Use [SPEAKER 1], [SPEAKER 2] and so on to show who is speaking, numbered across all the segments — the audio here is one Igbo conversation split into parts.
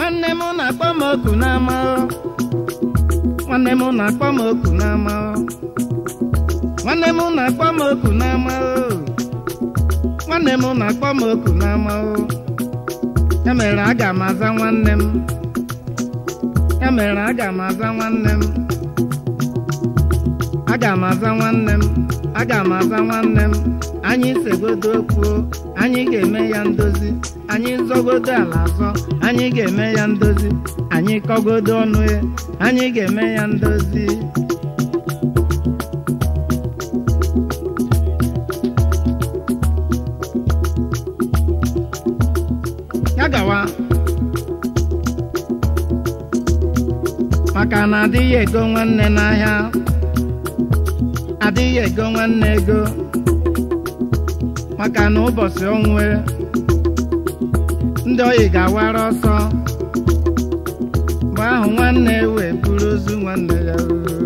[SPEAKER 1] nwanne m na-akpọ m oku n'ama o. nwanne m na-akpọ m oku n'ama o. nwanne m na-akpọ m oku n'ama o. nwanne m na-akpọ m oku n'ama o. ya mere aga m aza nwanne m ya mere aga m aza nwanne m aga m aza nwanne m aga m aza nwanne m anyị segodo okwu anyị ga-eme ya ndozi anyị zọgodo ala azọ anyị ga-eme ya ndozi anyị kọgodo ọnụ ya anyị ga-eme ya ndozi ya gawa maka na adịghị ego nwanne n'ahịa adịghị ego nwanne ego maka na ụbọchị onwe ndị oyi ga-awara ọsọ mgbe ahụ nwanne wee buru ozu nwanne ya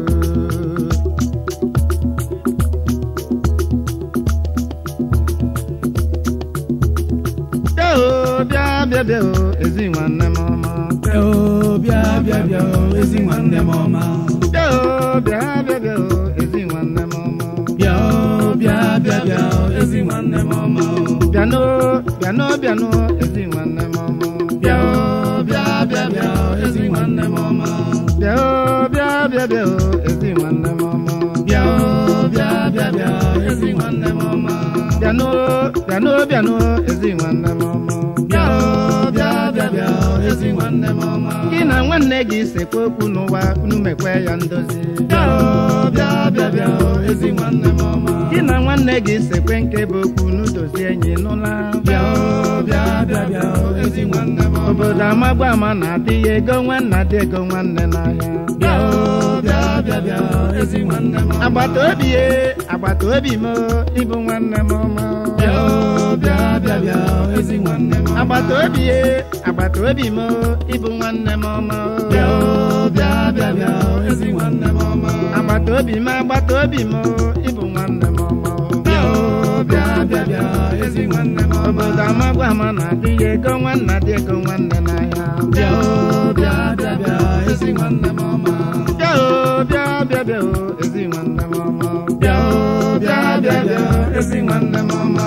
[SPEAKER 1] bịa o bịa bịa bịa o ezi nwanne m ọma
[SPEAKER 2] Bịa o, bịa bịa bịa o, ezi nwanne m ọma.
[SPEAKER 1] bịa o bịa bịa bịa o ezi nwanne m ọma
[SPEAKER 2] Bịa o, bịa bịa bịa o, ezi nwanne m ọma.
[SPEAKER 1] bịanụ bịanụ bịanụ ezi nwanne m ọma
[SPEAKER 2] Bịa o, bịa bịa bịa o, ezi nwanne m ọma.
[SPEAKER 1] bịa o bịa bịa bịa o ezi nwanne m ọma
[SPEAKER 2] Bịa o, bịa bịa bịa o, ezi nwanne m ọma.
[SPEAKER 1] bịanụ bịanụ bịanụ ezi nwanne m ọma
[SPEAKER 2] Bịa o, bịa bịa bịa o, ezi nwanne m ọma.
[SPEAKER 1] gị na nwanne gị sekwa okwu n'ụwa unu mekwe ya ndozi
[SPEAKER 2] Bịa o, bịa bịa bịa o, ezi nwanne m ọma.
[SPEAKER 1] gị na nwanne gị sekwe nke bụ okwu n'udozi enyi n'ụla
[SPEAKER 2] Bịa o, bịa bịa bịa o, ezi nwanne m ọma.
[SPEAKER 1] obodo amagba ama na-adịghị ego nwanne adị ego nwanne n'ahịa
[SPEAKER 2] Bịa o, bịa bịa bịa o, ezi nwanne m ọma.
[SPEAKER 1] agbata obi ye agbata obi m ịbụ nwanne m ọma
[SPEAKER 2] Bịa o, bịa bịa bịa o, ezi nwanne m ọma.
[SPEAKER 1] agbata obi ye agbata obi m ịbụ nwanne m ọma
[SPEAKER 2] Bịa o, bịa bịa bịa o, ezi nwanne m ọma.
[SPEAKER 1] agbata obi m agbata obi m ịbụ nwanne m ọma
[SPEAKER 2] Bịa o, bịa bịa bịa o, ezi nwanne m ọma.
[SPEAKER 1] obodo amagwa ama na-adịghị ego nwanne adị ego nwanne n'ahịa
[SPEAKER 2] Bịa o, bịa bịa bịa o, ezi nwanne m ọma.
[SPEAKER 1] bịa o bịa bịa bịa o ezi nwanne m ọma
[SPEAKER 2] Bịa o, bịa bịa bịa o, ezi nwanne m ọma.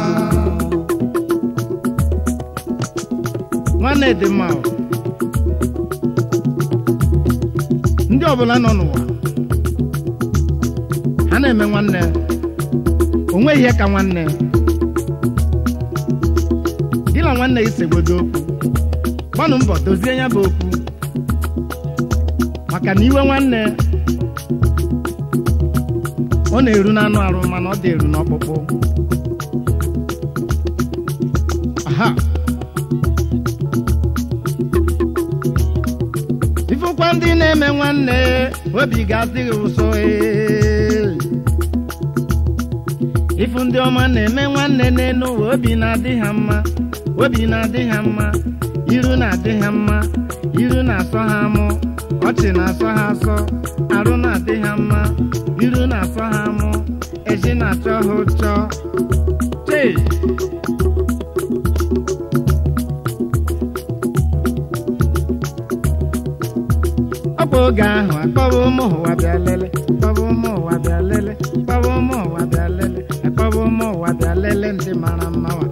[SPEAKER 1] nwanne dị mma o. ndị ọbụla nọ n'ụwa ha na-eme nwanne o nweghị ihe ka nwanne gị na nwanne gị segbodo okwu gbanụ mbọ dozie ya bụ okwu maka na iwe nwanne ọ na-eru n'anụ arụ mana ọ dị eru n'ọkpụkpụ aha ifụkwa ndị na-eme nwanne obi ga-adịghị ụsọ ee. ịfụ ndị ọma na-eme nwanne n'elu ụwa obi na-adị ha mma obi na-adị ha mma iru na-adị ha mma iru na-asọ ha mụ ọchị na-asọ ha asọ arụ na-adị ha mma iru na-asọ ha mụ ezi na-achọ ha ụchọ chei ọ bụ oge ahụ akpọba ụmụ ụwa bịa lele akpọba ụmụ ụwa bịa lele akpọba ụmụ ụwa bịa lele akpọba ụmụ ụwa bịa lele ndị mara mma wa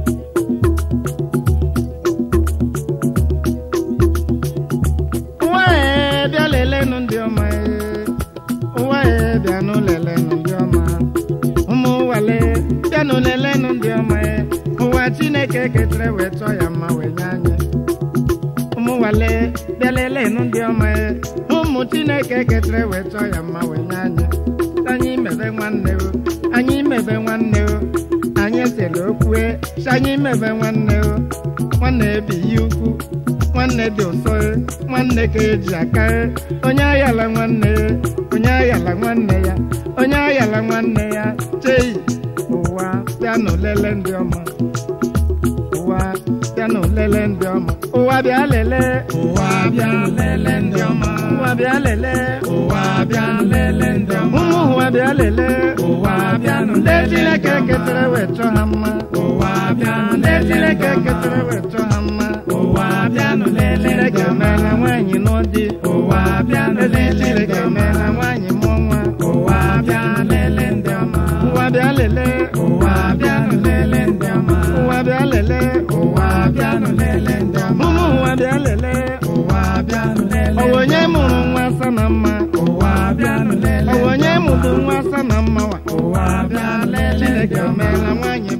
[SPEAKER 1] ụwa ee bịa lelenụ ndị ọma ee ụwa ee bịanụ lelenụ ndị ọma ụmụ ụwale bịanụ lelenụ ndị ọma ee ụwa chineke ketere wee chọọ ya mma wee nye anyị ụmụ nwale bịa lelenụ ndị ọma ya ụmụ chineke ketere wee chọọ ya mma wee nye anyị anyị mebe nwanne o anyị mebe nwanne o anyị sere okwue si anyị mebe nwanne o nwanne ebighị ukwu nwanne dị ụsọ e, nwanne ka eji aka e. onye ayala nwanne ya onye ayala nwanne ya onye ayala nwanne ya chei ụwa bịanụ lele ndị ọma ụwa bịanụ lele ndị ọma ụwa bịa lele
[SPEAKER 2] Ụwa bịa lele ndị ọma.
[SPEAKER 1] ụwa bịa lele
[SPEAKER 2] Ụwa bịa lele ndị ọma.
[SPEAKER 1] ụmụ ụwa bịa lele
[SPEAKER 2] Ụwa bịanụ
[SPEAKER 1] ndị
[SPEAKER 2] lele
[SPEAKER 1] chineke
[SPEAKER 2] ndị ọma.
[SPEAKER 1] ketere wee chọọ ha mma
[SPEAKER 2] Ụwa bịa
[SPEAKER 1] ndị
[SPEAKER 2] lele ndị
[SPEAKER 1] chineke
[SPEAKER 2] ọma.
[SPEAKER 1] ketere wee chọọ ha mma
[SPEAKER 2] Ụwa bịanụ lele ndị
[SPEAKER 1] chineke
[SPEAKER 2] ọma.
[SPEAKER 1] chineke emeela nwaanyị mụọ nwa
[SPEAKER 2] ụwa bịa lele ndị ọma
[SPEAKER 1] ụwa bịa lelee
[SPEAKER 2] ụwa bịa lele ndị ọma
[SPEAKER 1] ụwa bịa lelee
[SPEAKER 2] ụwa bịa lele ndị ọma
[SPEAKER 1] ụmụ ụwa bịa lelee
[SPEAKER 2] ụwa bịa lele
[SPEAKER 1] ọwa onye mụrụ nwa asa na mma
[SPEAKER 2] ụwa bịa lele
[SPEAKER 1] ọwa onye mụrụ nwa asa na mma wa
[SPEAKER 2] ụwa bịa lele ndị
[SPEAKER 1] chineke
[SPEAKER 2] ọma
[SPEAKER 1] emeela nwaanyị